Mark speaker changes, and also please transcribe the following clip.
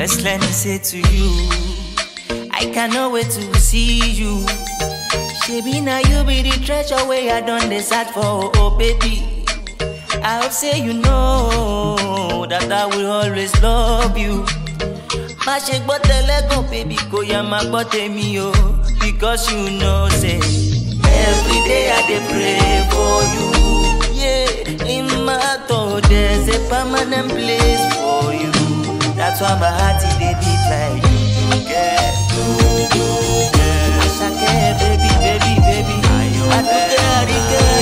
Speaker 1: First, let me say to you, I cannot wait to see you. Shebi now you be the treasure where I done the search for, oh baby. I hope say you know that I will always love you. Má ṣe gbọ́ tẹ́lẹ́gàn baby kò yá má gbọ́ tèmi o. Because you know say every day I dey pray for you. Yeah, in my thought there's a permanent place for you. That's why my heart it dey beat like you, girl. Yeah. Asake, baby, baby, baby. Aduke, Arike,